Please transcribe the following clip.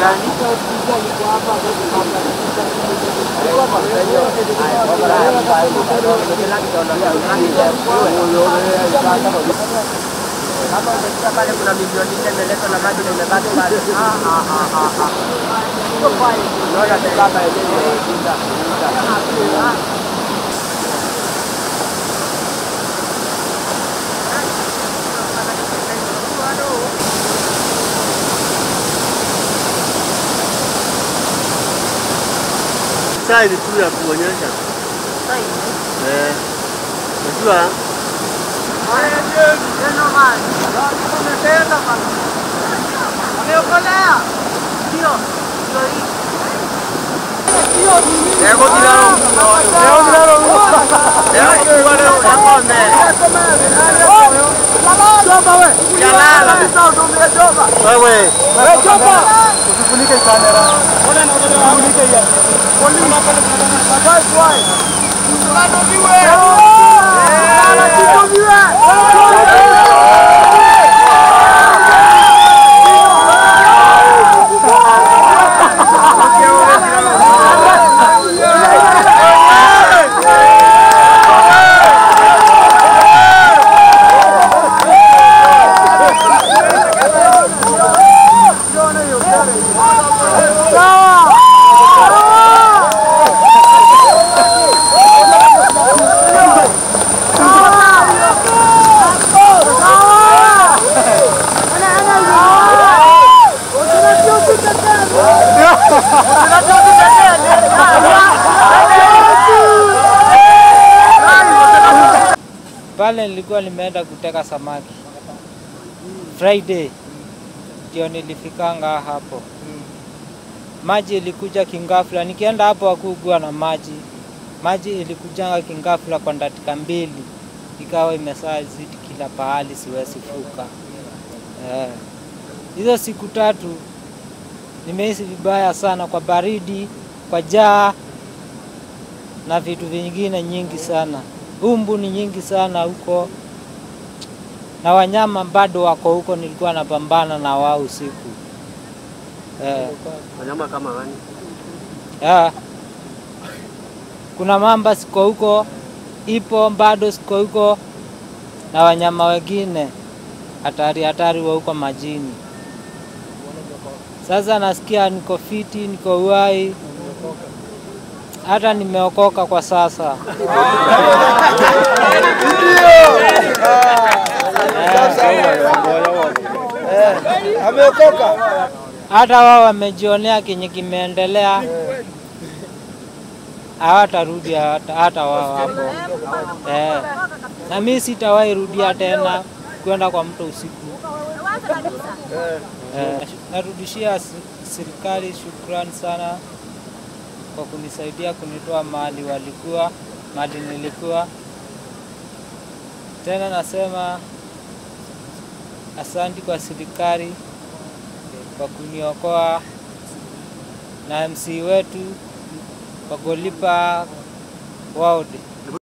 gani? Kama umesikia pale kuna milioni nne imeletwa na maji na imebaki pale. Ah, ah, ah, ah, ah. Unaona tena hapa yenyewe inga, inga. Sahizi tu ya kuonyesha eh, unajua Lego tiraron. Lego tiraron. Lego tiraron. Yakome. Yalala. wewe Usifunike kamera. Usifunike ya. Pale nilikuwa nimeenda kuteka samaki Friday, ndio nilifikanga hapo. Maji ilikuja kingafla, nikienda hapo hakugua na maji. Maji ilikujanga kingafla kwa dakika mbili, ikawa imesaa zidi kila pahali, siwezi fuka. Eh, hizo siku tatu nimehisi vibaya sana kwa baridi, kwa jaa na vitu vingine nyingi sana. Umbu ni nyingi sana huko, na wanyama bado wako huko. Nilikuwa napambana na wao usiku eh, wanyama kama gani? ya. Kuna mamba siko huko, ipo bado siko huko, na wanyama wengine hatari hatari wa huko majini. Sasa nasikia niko fiti, niko uhai, hata nimeokoka kwa sasa. Ameokoka. hata wao wamejionea kenye kimeendelea, hawatarudi hata, hata wao hapo eh. Na mi sitawahi rudia tena kwenda kwa mto usiku eh. Narudishia s- serikali shukrani sana kwa kunisaidia kunitoa mahali walikuwa mahali nilikuwa. Tena nasema asanti kwa serikali kwa kuniokoa na MC wetu kwa kulipa ward